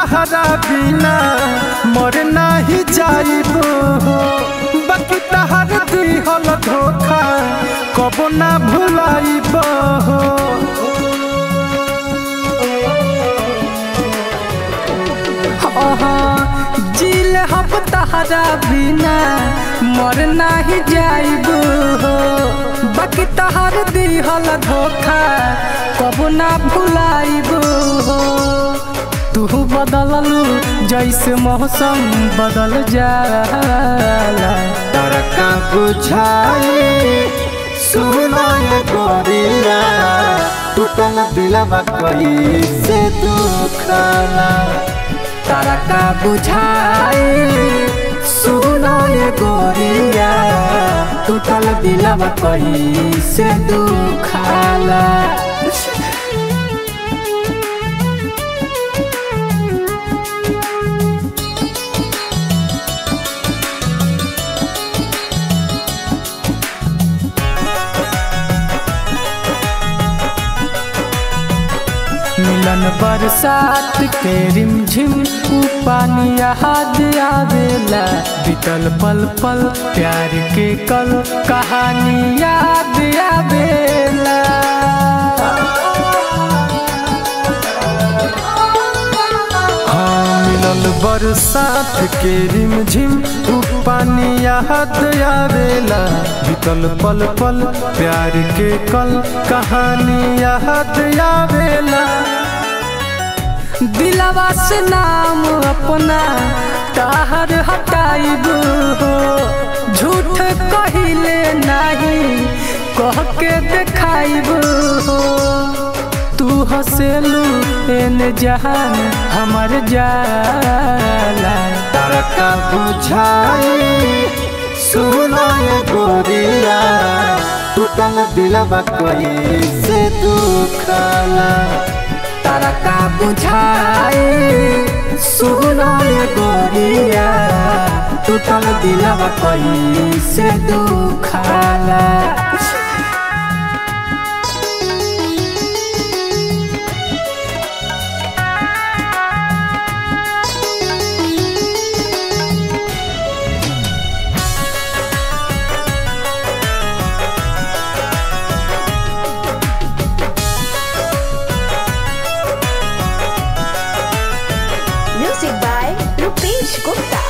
तहरा बिना मर नाही जाइब हो बाकी तहर दिहल धोखा कबो ना भुलाइब हो जिल हम तहरा बिना मर नाही जाइब हो बाकी तहर दिहल धोखा कबो ना भुलाइब हो तू बदललू जैसे मौसम बदल जाला तरका बुझाए सुनाए गोरिया टूटल दिलवा कैसे दुखला तारा का बुझाए सुनाए गोरिया टूटल दिलवा कैसे दुखाला मिलन बरसात के रिमझिम ऊ पानी याद आवेला बीतल पल पल प्यार के कल कहानी याद आवेला हाँ मिलल बरसात के रिमझिम ऊ पानी याद आवेला बीतल पल पल प्यार के कल कहानी याद आवेला दिलवा से नाम अपना ताहर हटाइब हो झूठ कहिले नहीं कह के देखाइब हो तू हसेलू एन जहान हमर जाला तरका बुझाए सुनाए गोरिया टूटल दिलवा कैसे दुखला तारा का बुझाए सुनाए गोरिया टूटल दिलवा कैसे दुखाला Music by Rupesh Gupta.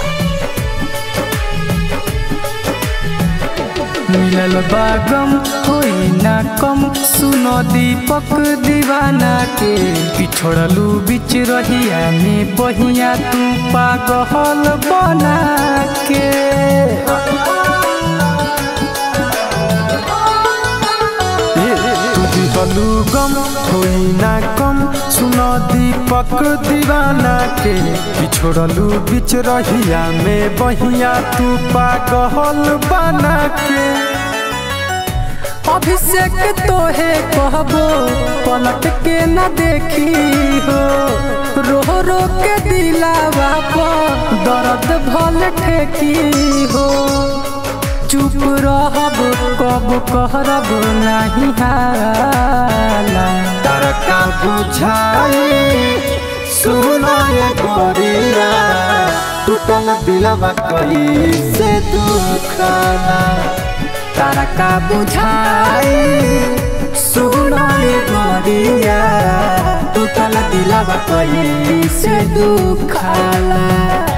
मिलल बागम होई ना कम सुनो दीपक दीवाना के पिछड़लू बिच रहिया में बहिया तू पागल बना के तुझी बलू गम होई ना कम सुनो दीपक दीवाना के पिछड़लू बिच रहिया में बहिया तू पागल बना के अभिषेक तोहे कहबो पलट के न देखी हो रो रो के दिलावा पर दर्द भल ठेकी हो चुप रहब कब कहरब नहीं हाला तरका बुझाए सुनाए गोरिया टूटल दिलवा कैसे दुखला तारा का बुझाए सुनाए गोरिया टूटल दिलवा कैसे दुखाला